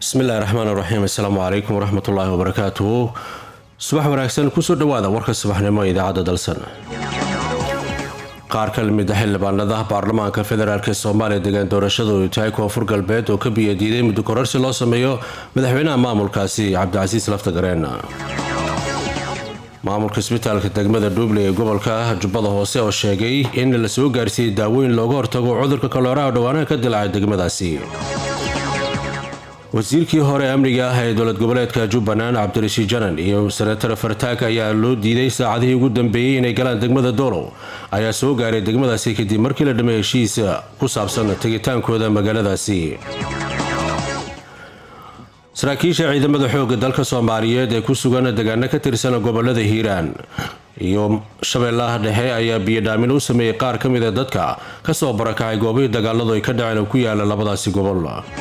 bismillahi raxmaan raxiim assalaamu calaykum waraxmatullaahi wabarakaatuhu subax wanaagsan kusoo dhawaada warka subaxnimo ee idaacadda dalsan qaar ka lamid a xildhibaanada baarlamaanka federaalk ee soomaaliya degaan doorashadu ay tahay koonfur galbeed oo ka biyadiiday muddo kororsi loo sameeyo madaxweynaha maamulkaasi cabdicasiis laftagareen maamulka isbitaalka degmada dhuuble ee gobolka jubbada hoose oo sheegay in la soo gaarsiiyey daawooyin looga hortago cudurka kalooraha dhowaanaha ka dilacay degmadaasi wasiirkii hore amniga ah ee dowlad goboleedka jubbaland cabdirashiid janan iyo senatar fartaag ayaa loo diiday saacadihii ugu dambeeyey inay galaan degmada doolow ayaa soo gaaray degmadaasi kadib markii la dhameey heshiis ku saabsan tegitaankooda magaaladaasi saraakiisha ciidamada xoogga dalka soomaaliyeed ee ku sugan degaano ka tirsan gobolada hiiraan iyo shabeellaha dhexe ayaa biyodhaamin u sameeyey qaar ka mida dadka kasoo barakacay goobihii dagaaladu ay ka dhaceen oo ku yaala labadaasi gobol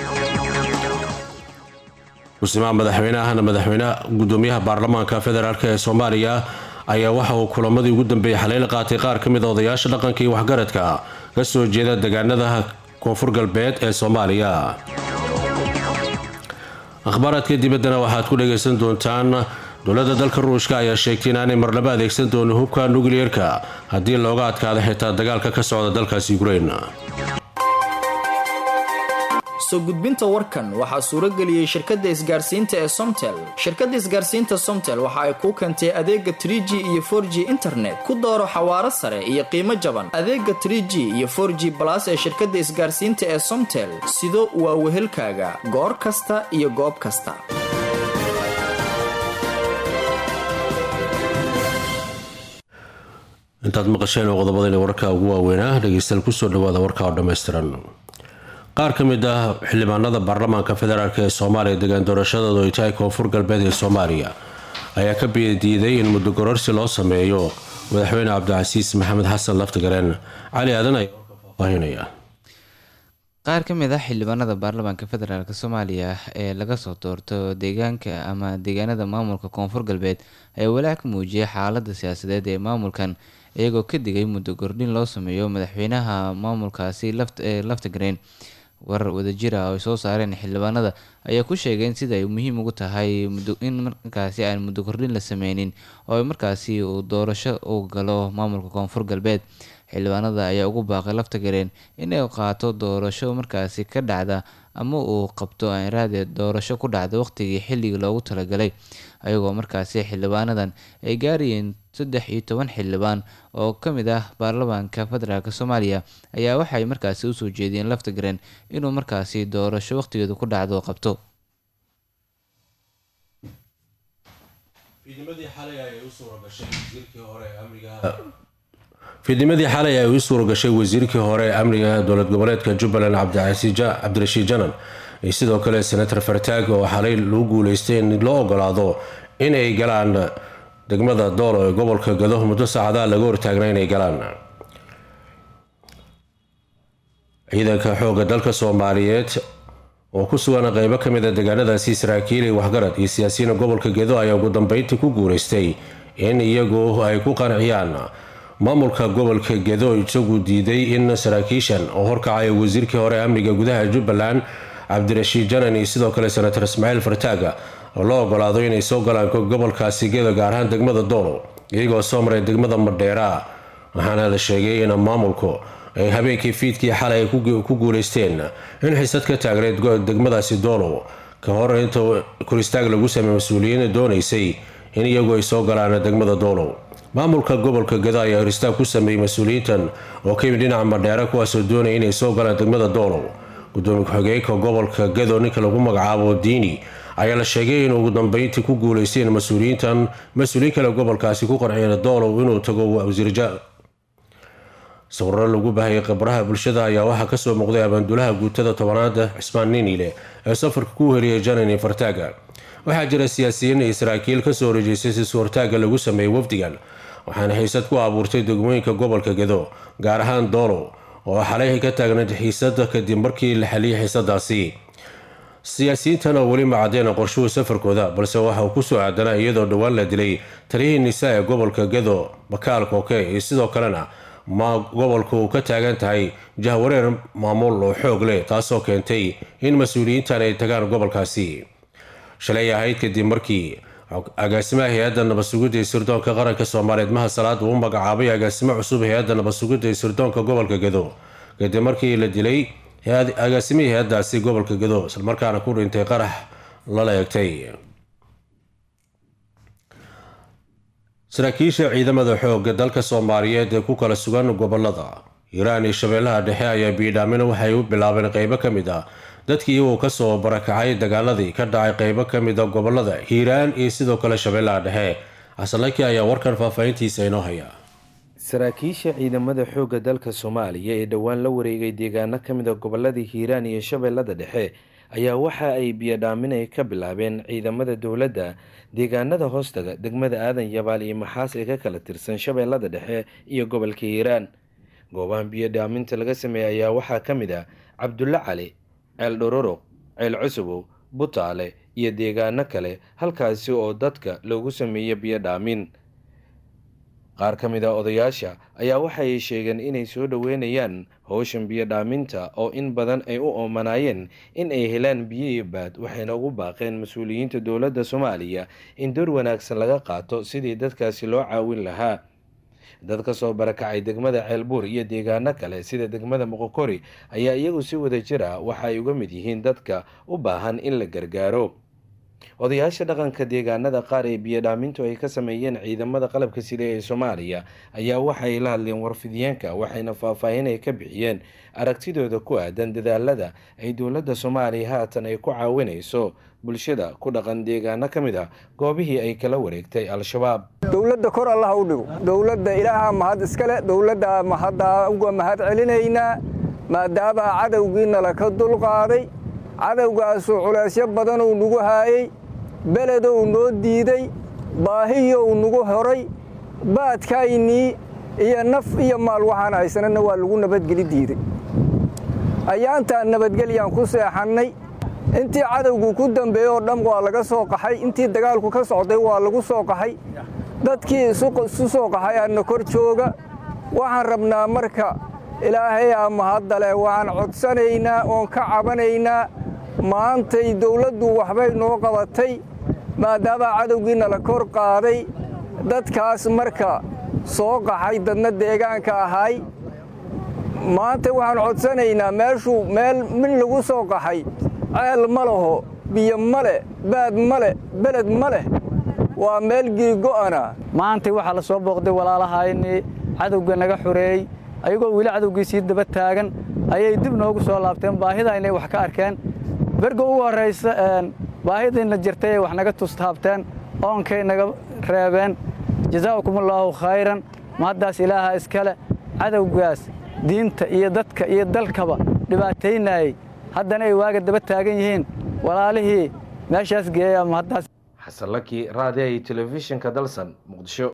kusimaha madaxweynehana madaxweyneha gudoomiyaha baarlamaanka federaalk ee soomaaliya ayaa waxa uu kulamadii ugu dambeeyey xaleyla qaatay qaar ka mid a odayaasha dhaqanka iyo waxgaradka ka soo jeeda degaanada koonfur galbeed ee soomaaliya akhbaaraadka dibaddana waxaad ku dhagaysan doontaan dowladda dalka ruushka ayaa sheegtay inaanay marnabo adeegsan doonin hubka nukliyeerka haddii looga adkaado xitaa dagaalka ka socda dalkaasi ukrein soo gudbinta warkan waxaa suurageliyey shirkadda isgaarsiinta ee somtel shirkadda isgaarsiinta somtel waxa ay kuu keentay adeega tr g iyo for g internet ku dooro xawaaro sare iyo qiimo jaban adeega tr g iyo for g balas ee shirkadda isgaarsiinta ee somtel sido waa wehelkaaga goor kasta iyo goob kasta intaad maqasheen oo qodobadayna warka ugu waaweynaa dhegeystayaal kusoo dhawaada warka oo dhammaystiran qaar ka mid ah xildhibaanada baarlamaanka federaalk ee soomaaliya degaan doorashadoodu ay tahay koonfur galbeed ee soomaaliya ayaa ka biyadiiday in muddo gororsi loo sameeyo madaxweyne cabdicasiis maxamed xasan laftigareen cali aadan ayaa warka faahfaahinaya qaar ka mid ah xildhibaanada baarlamaanka federaalk soomaaliya ee laga soo doorto deegaanka ama deegaanada maamulka koonfur galbeed ayaa walaac ka muujiyay xaalada siyaasadeed ee maamulkan iyagoo ka digay muddo gordhin loo sameeyo madaxweynaha maamulkaasi laftigreen warar wadajir ah oo ay soo saareen xildhibaanada ayaa ku sheegeen sida ay muhiim ugu tahay in markaasi aan muddo kordhin la sameynin oo markaasi uu doorasho u galo maamulka koonfur galbeed xildhibaanada ayaa ugu baaqay laftagareen inay qaato doorasho markaasi ka dhacda ama uu qabto aanraade doorasho ku dhacda waqtigii xilligii loogu talagalay ayagoo markaasi xildhibaanadan ay gaarayeen saddex iyo toban xildhibaan oo ka mid ah baarlamaanka federaalk soomaaliya ayaa waxay markaasi usoo jeediyeen laftagareen inuu markaasi doorasho waqtigeedu ku dhacdo qabto fiidnimadii xalay ay u suura gashay wasiirkii hore ee amniga dowlad goboleedka jubbaland cabdirashiid janan iyo sidoo kale senator fartaag oo xalay lagu guuleystay in loo ogolaado in ay galaan degmada doolo ee gobolka gado muddo saacadaha laga hortaagna inay galaan ciidanka xooga dalka soomaaliyeed oo ku sugan qeybo ka mid a deegaanadaasi saraakiil iyo waxgarad iyo siyaasiyiin gobolka gedo ayaa ugu dambeyntii ku guuleystay in iyagu ay ku qanciyaan maamulka gobolka gedo isagu diiday in saraakiishan oo horkacaya wasiirkii hore amniga gudaha jubbaland cabdirashiid janan iyo sidoo kale senator ismaaciil fartaaga oo loo ogolaado inay soo galaan gobolkaasi gedo gaar ahaan degmada doolo iyagoo soo maray degmada madheera waxaana la sheegay in maamulku ay habeenkii fiidkii xalay ay ku guuleysteen in xisad ka taagneyd degmadaasi doolo ka hor inta koristaag lagu sameey mas-uuliyiin doonaysay in iyagu ay soo galaan degmada doolo maamulka gobolka gado ayaa horistaag ku sameeyey mas-uuliyiintan oo ka yimid dhinaca madheera kuwaasoo doonaya inay soo galaan degmada doolo gudoomiye ku-xigeenka gobolka gado ninka lagu magacaabo diini ayaa la sheegay in ugu dambeyntii ku guuleysteen mas-uuliyiintan mas-uuliyiin kale gobolkaasi ku qanciyeen doolow inuu tago wasiirja sawiro lagu bahayay khibraha bulshada ayaa waxaa kasoo muuqday abaandulaha guutada tobanaad cismaan ninile ee safarka ku heliyay janan iyo fartaaga waxaa jira siyaasiyiin iyo saraakiil kasoo horeejeysay si suurtaaga lagu sameeyey wafdigan waxaana xiisad ku abuurtay degmooyinka gobolka gedo gaar ahaan doolo oo xalay ka taagnayd xiisada kadib markii la xaliyay xiisadaasi siyaasiyiintan oo weli macadeen qorshuhu safarkooda balse waxa uu kusoo aadanaa iyadoo dhowaan la dilay taliyihii nisaa ee gobolka gedo bakaal kooke iyo sidoo kalena ma gobolku ka taagan tahay jahwareer maamul oo xoog leh taasoo keentay in mas-uuliyiintan ay tagaan gobolkaasi shalay ahayd kadib markii agaasimaha hay-adda nabadsugidda ee sirdoonka qaranka soomaaliyeed maha salaad uu magacaabay agaasimo cusub hay-adda nabadsugidda ee sirdoonka gobolka gedo kadib markii la dilay agaasimihii hay-addaasi gobolka gedo islamarkaana ku dhintay qarax lala eegtay saraakiisha ciidamada xooga dalka soomaaliyeed ee ku kala sugan gobolada hiiraan iyo shabeellaha dhexe ayaa biidhaamina waxay u bilaabeen qeybo ka mid ah dadkii uu kasoo barakacay dagaaladii ka dhacay qeybo ka mid a gobolada hiiraan iyo sidoo kale shabeellaha dhexe xasanlaki ayaa warkan faahfaahintiisa inoo haya saraakiisha ciidamada xoogga dalka soomaaliya ee dhowaan la wareegay deegaano ka mid a goboladii hiiraan iyo shabeellada dhexe ayaa waxa ay biyodhaaminay ka bilaabeen ciidamada dowladda deegaanada hoostaga degmada aadan yabaal iyo maxaas ee ka kala tirsan shabeellada dhexe iyo gobolka hiiraan goobahan biyodhaaminta laga sameeyey ayaa waxaa ka mid ah cabdulle cali ceel dhororoq ceel cusubow butaale iyo deegaano kale halkaasi oo dadka loogu sameeyo biyodhaamin qaar ka mid a odayaasha ayaa waxay sheegeen inay soo dhoweynayaan howshan biyo dhaaminta oo in badan ay u oomanaayeen in ay helaan biyo iyo baad waxayna ugu baaqeen mas-uuliyiinta dowladda soomaaliya in door wanaagsan laga qaato sidii dadkaasi loo caawin lahaa dad ka soo barakacay degmada ceelbuur iyo deegaano kale sida degmada moqokori ayaa iyagu si wada jir ah waxa ay uga mid yihiin dadka u baahan in la gargaaro odayaasha dhaqanka deegaanada qaar ee biyodhaamintu ay ka sameeyeen ciidamada qalabka sida ee soomaaliya ayaa waxay la hadleen warfidyaenka waxayna faahfaahin ay ka bixiyeen aragtidooda ku aadan dadaalada ay dowladda soomaaliya haatan ay ku caawinayso bulshada ku dhaqan deegaano ka mid ah goobihii ay kala wareegtay al-shabaab dowladda kor allaha u dhigo dowladda ilaaha mahad iskale dowladda mahaddaa uga mahad celinaynaa maadaama cadowgiinala ka dulqaaday cadowgaasuu culeysyo badanuu nagu haayey beledou noo diiday baahiyou nagu horay baadkaynii iyo naf iyo maal waxaan haysanana waa lagu nabadgeli diiday ayaantaan nabadgelyaan ku seexannay intii cadowgu ku dambeeyey oo dhan waa laga soo qaxay intii dagaalku ka socday waa lagu soo qaxay dadkii isu soo qaxay aadna kor jooga waxaan rabnaa marka ilaahay aa mahaddale waxaan codsanaynaa oon ka cabanaynaa maantay dawladdu waxbay noo qabatay maadaama cadowgiina la kor qaaday dadkaas marka soo qaxay dadna deegaanka ahay maanta waxaan codsanaynaa meeshuu meel min lagu soo qaxay ceel ma laho biyo ma leh baad ma leh beled ma leh waa meel giigo'ana maantay waxaa la soo booqday walaalahayni cadowga naga xoreeyey ayagoo weli cadowgii sii daba taagan ayay dib noogu soo laabteen baahida inay wax ka arkeen berga ugu horraysa baahidiina jirtay ay wax naga tustaabteen oonkay naga reebeen jazaa'ukumullaahu khayran mahaddaas ilaaha iskale cadowgaas diinta iyo dadka iyo dalkaba dhibaataynayey haddana ay waaga daba taagan yihiin walaalihii meeshaas geeya mahaddaas xasanlaki raadiya iyo telefishinka dalsan muqdisho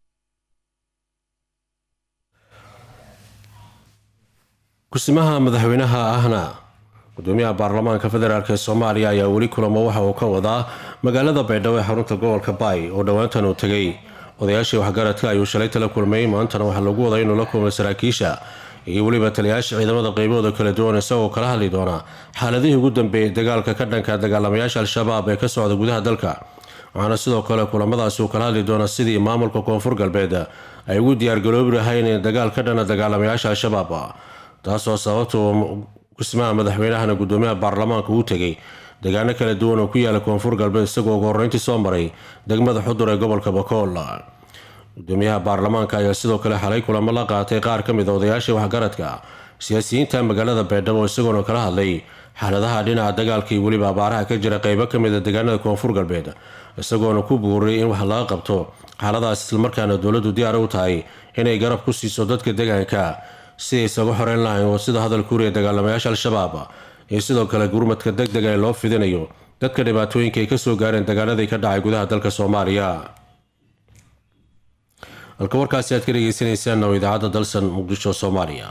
kusimaha madaxweynaha ahna gudoomiyaha baarlamaanka federaalk ee soomaaliya ayaa weli kulamo waxa uu ka wadaa magaalada baydhabo ee xarunta gobolka baay oo dhowaantan uu tegay odayaashii waxgaradka ayuu shalay tala kulmay maantana waxaa lagu waday inuu la kulmay saraakiisha iyo weliba taliyayaasha ciidamada qeybahooda kala duwan isagoo kala hadli doona xaaladihii ugu dambeeyay dagaalka ka dhanka dagaalamayaasha al-shabaab ee ka socda gudaha dalka waxaana sidoo kale kulamadaasi uu kala hadli doona sidii maamulka koonfur galbeed ay ugu diyaargaloobi lahayn dagaal ka dhana dagaalamayaasha al-shabaab taasoo sababta kusimaha madaxweynahana gudoomiyaha baarlamaanka uu tegay deegaano kala duwan oo ku yaala koonfur galbeed isagoo ugu horreyntii soo maray degmada xudur ee gobolka bakool gudoomiyaha baarlamaanka ayaa sidoo kale xalay kulamo la qaatay qaar ka mid a odayaashii waxgaradka siyaasiyiinta magaalada baydhabo isagoona kala hadlay xaaladaha dhinaca dagaalka iyo weliba abaaraha ka jira qeybo ka mid a deegaanada koonfur galbeed isagoona ku buuriyay in wax laga qabto xaaladaas islamarkaana dowladdu diyaar u tahay inay garab ku siiso dadka deegaanka siday isaga xoreyn lahayn oo sida hadal kuriya dagaalamayaasha al-shabaab iyo sidoo kale gurmadka deg dega ee loo fidinayo dadka dhibaatooyinka ay kasoo gaareen dagaaladii ka dhacay gudaha dalka soomaaliya halka warkaasi aad ka dhegeysaneysaan oo idaacadda dalsan muqdisho soomaaliya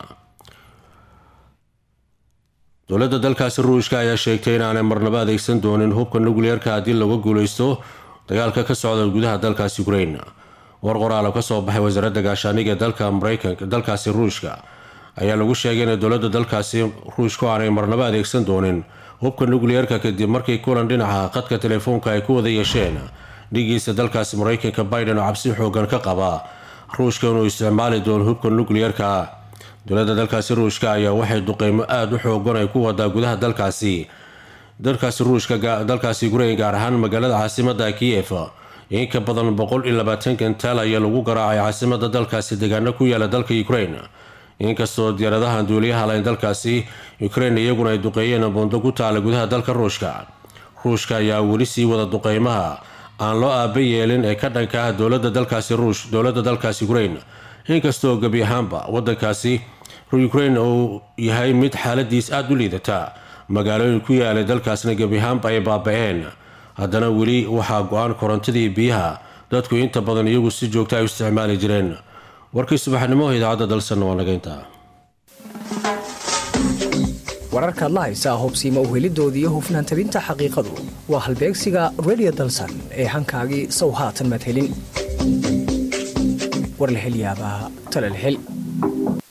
dowladda dalkaasi ruushka ayaa sheegtay inaanay marnabo adeegsan doonin hubka nukliyeerka haddii laga guuleysto dagaalka ka socda gudaha dalkaasi ukrain war qoraalo ka soo baxay wasaaradda gaashaaniga dalka mareykanka dalkaasi ruushka ayaa lagu sheegay in dowladda dalkaasi ruushku aanay marnabo adeegsan doonin hubka nukliyeerka kadib markii kulan dhinaca qadka telefoonka ay ku wada yeesheen dhigiisa dalkaasi mareykanka biden oo cabsi xoogan ka qaba ruushka inuu isticmaali doono hubka nukliyeerka dowladda dalkaasi ruushka ayaa waxay duqeymo aada u xoogan ay ku wadaa gudaha dalkaasi dalkaasi ruushka dalkaasi ukrain gaar ahaan magaalada caasimada kiyef in ka badan boqol iyo labaatan gantaal ayaa lagu garaacay caasimada dalkaasi deegaano ku yaala dalka ukrain inkastoo diyaaradahan duuliyaha layn dalkaasi ukrain iyaguna ay duqeeyeen buundo ku taala gudaha dalka ruushka ruushka ayaa weli sii wada duqeymaha aan loo aaba yeelin ee ka dhanka ah dowlada dalkaasi ruush dowladda dalkaasi ukrain inkastoo gebi ahaanba wadankaasi ukrain uu yahay mid xaaladiis aada u liidata magaalooyin ku yaalay dalkaasna gebi ahaanba ay baaba-een haddana weli waxaa go-aan korontadii biyaha dadku inta badan iyagu si joogta ay u isticmaali jireen warkii subaxnimo idaacadda dalsanna waa nageynta wararkaad la haysaa hubsiima uhelidooda iyo hufnaan tabinta xaqiiqadu waa halbeegsiga redio dalsan ee hankaagii sow haatan madhelin war la hel yaabaa tala la hel